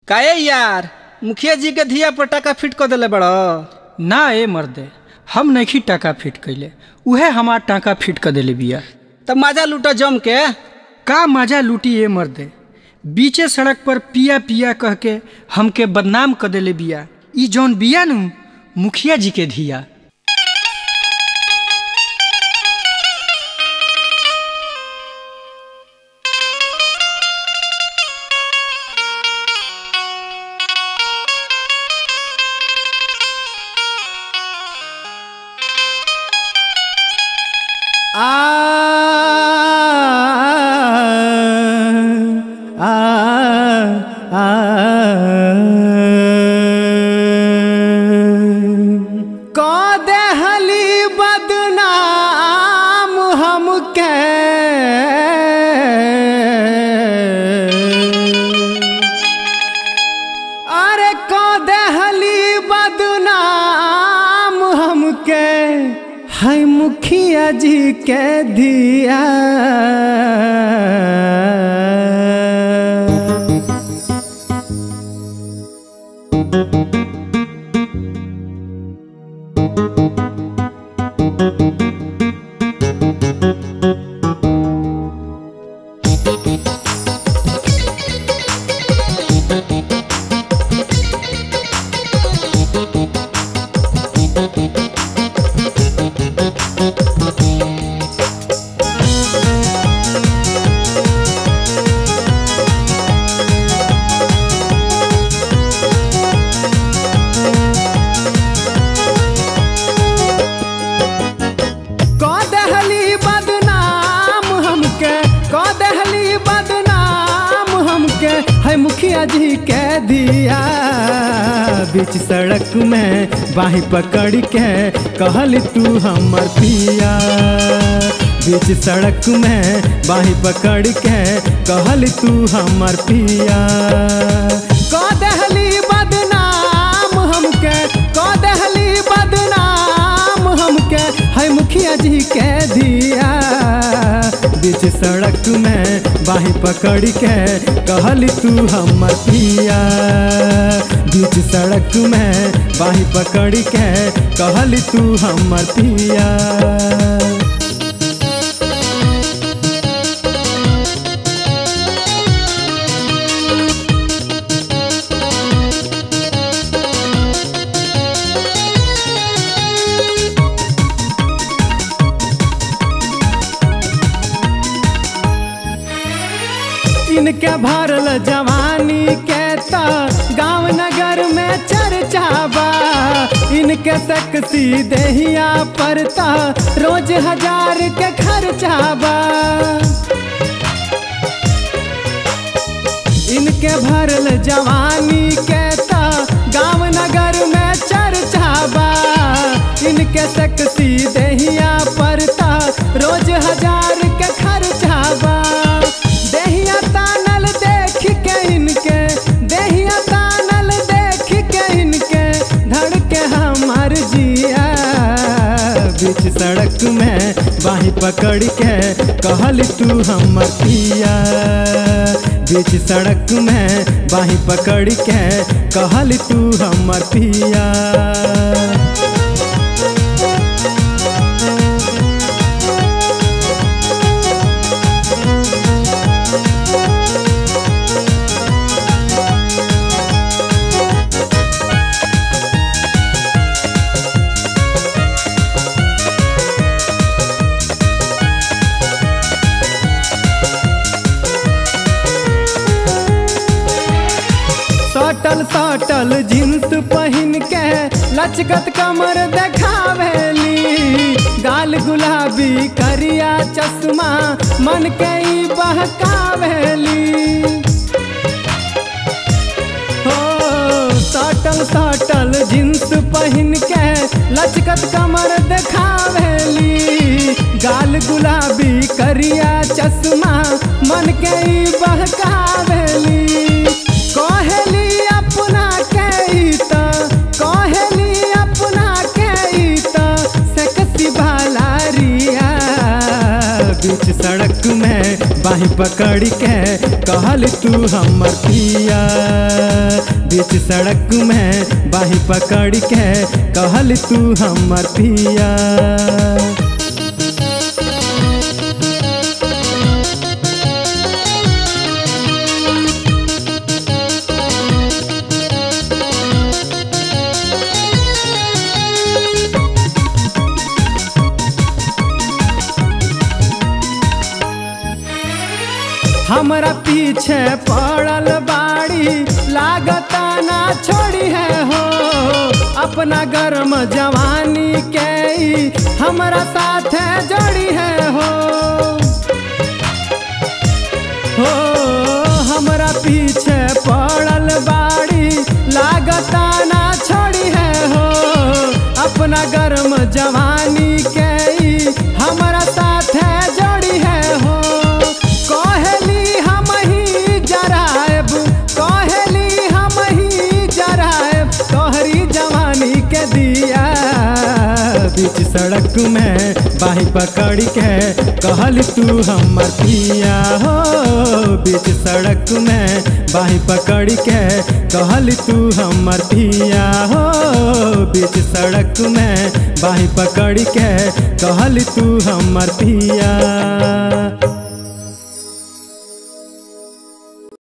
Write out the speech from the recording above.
काहे यार मुखिया जी के धिया पर टाका फिट कर देले बड़ ना ए मर्दे हम नहीं टाका फिट कैले उहे हमार टाका फिट कर देले बिया तब मजा लूटा जम के का मजा लूटी ए मर्दे बीचे सड़क पर पिया पिया कह के हमके बदनाम कर देले बिया ई जौन बिया नु मुखिया जी के धिया आ आ आ को देहली बदनाम हमके अरे को देहली बदनाम हमके है मुखिया जी के दिया को देहली बदनाम हमके को देहली बदनाम हमके है मुखिया जी के दिया बीच सड़क में बाही पकड़ के कहल तू हमर पिया बीच सड़क में बाही पकड़ के कहल तू हमर पिया को देहली बदनाम हमके को देहली बदनाम हमके है मुखिया जी के दिया बीच सड़क में बाही पकड़ के कहल तू हमर पिया बीच सड़क में बाही पकड़ के कहल तू हमर पिया इनके भरल जवानी के त गांव नगर में चर्चा बा इनके सेक्सी देहिया पर त रोज हजार के खर्चा बा इनके भरल जवानी के त गांव नगर में चर्चा बा इनके सेक्सी देहिया पर त रोज हजार के खर्चा बा देहिया तानल देख के इनके देहिया तानल देख के इनके धड़के हमार जिया बीच सड़क में बाही पकड़ के कहल तू हमर पिया बीच सड़क में बाही पकड़ के कहल तू हमर पिया सटल सटल जींस पहिन के लचकत कमर देखावेली गाल गुलाबी करिया चश्मा मन के ई बहकावेली हो सटल सटल जींस पहिन के लचकत कमर देखावेली गाल गुलाबी करिया चश्मा मन के ई बहकावेली कहेली अपना के ई त कहेली अपना के ई त सेक्सी भालारिया बीच सड़क में बाही पकड़ के कहल तू हमर पिया बीच सड़क में बाही पकड़ के कहल तू हमर पिया हमरा पीछे पड़ल बाड़ी लागता ना छोड़ी है हो अपना गर्म जवानी के ई हमरा साथे जोड़ी है हो हो हमरा पीछे पड़ल बाड़ी लागता ना छोड़ी है हो अपना गर्म जवानी के ई हमरा साथे जोड़ी है हो कहली हम ही जरायब कहली हम ही जरायब तोहरी जवानी के दिया बीच सड़क में बाही पकड़ के कहल तू हमर पिया हो बीच सड़क में बाही पकड़ के कहल तू हमर पिया हो बीच सड़क में बाही पकड़ के कहल तू हमर पिया